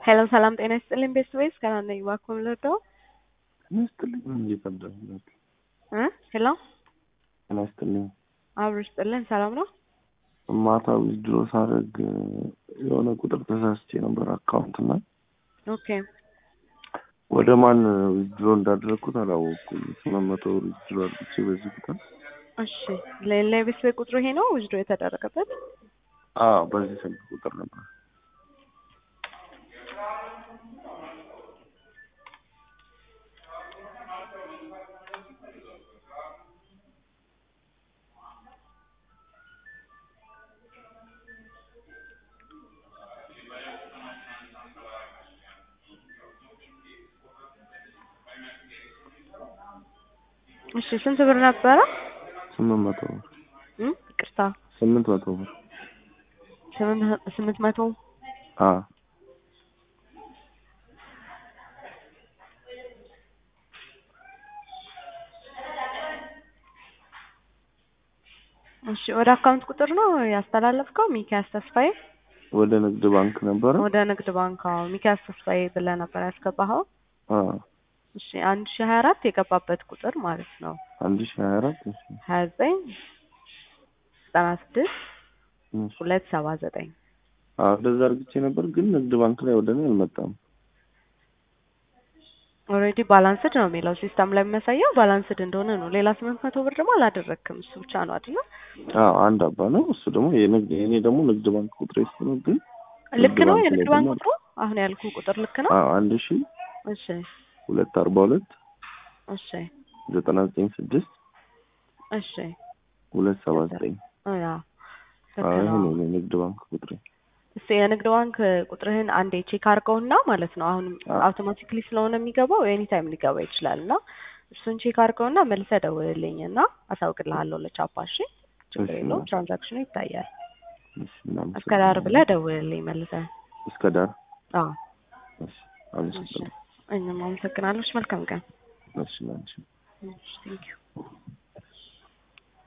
ሄሎ ሰላም ጤና ይስጥልኝ ቤተሰቦች ሰላም ነኝ እባክዎ ልርዳዎ ጤና ይስጥልኝ ምን እየቀዳሁ ነው እ ሄሎ ጤና ይስጥልኝ አብሮ ይስጥልን ሰላም ነው ማታ ዊዝድሮ ሳደርግ የሆነ ቁጥር ተሳስቼ ነበር አካውንት እና ኦኬ ወደ ማን ዊዝድሮ እንዳደረግኩት አላወቅኩም ስምንት መቶ ብር ዊዝድሮ አድርግቼ በዚህ ቁጥር እሺ ሌላ የቤተሰብ ቁጥሩ ይሄ ነው ዊዝድሮ የተደረገበት አዎ በዚህ ስልክ ቁጥር ነበር እሺ ስንት ብር ነበረ ስምንት መቶ ብር እ ይቅርታ ስምንት መቶ ብር ስምንት ስምንት መቶ አዎ እሺ ወደ አካውንት ቁጥር ነው ያስተላለፍከው ሚኪያስ ተስፋዬ ወደ ንግድ ባንክ ነበረ ወደ ንግድ ባንክ አዎ ሚኪያስ ተስፋዬ ብለህ ነበር ያስገባኸው አዎ እሺ አንድ ሺህ ሀያ አራት የገባበት ቁጥር ማለት ነው አንድ ሺህ ሀያ አራት እሺ ሀያ ዘጠኝ ዘጠና ስድስት እሺ ሁለት ሰባ ዘጠኝ አዎ እንደዛ አድርግቼ ነበር ግን ንግድ ባንክ ላይ ወደ እኔ አልመጣም ኦልሬዲ ባላንስድ ነው የሚለው ሲስተም ላይ የሚያሳየው ባላንስድ እንደሆነ ነው ሌላ ስምንት መቶ ብር ደግሞ አላደረግክም እሱ ብቻ ነው አይደለ አዎ አንድ አባ ነው እሱ ደግሞ የንግድ የኔ ደግሞ ንግድ ባንክ ቁጥር ነው ግን ልክ ነው ባንክ ላይ የንግድ ባንክ ደግሞ- ቁጥሩ አሁን ያልኩ ቁጥር ልክ ነው አዎ አንድ ሺህ እሺ ሁለት አርባ ሁለት እሺ ዘጠና ዘጠኝ ስድስት እሺ ሁለት ሰባ ዘጠኝ ያ አዎ ልክ ይሄ ነው ነው የኔ ንግድ ባንክ ቁጥሬ እስቲ የንግድ ባንክ ቁጥርህን አንዴ ቼክ አድርገውና ማለት ነው አሁን አዎ። አውቶማቲክሊ ስለሆነ የሚገባው ኤኒ ታይም ሊገባ ይችላል እና እሱን ቼክ አድርገውና መልሰህ ደውልልኝ እና አሳውቅልሃለሁ ለቻፓ እሺ ችግር እሺ፣ የለውም እሺ። ትራንዛክሽኑ ይታያል እሺ እናመሰግናለን። እስከ ዳር ብለህ ደውልልኝ መልሰህ እስከ ዳር አዎ እሺ እሺ አመሰግናለሁ እኛም አመሰግናለሁ እሺ መልካም ቀን እሺ ላንቺ እሺ ቴንኪው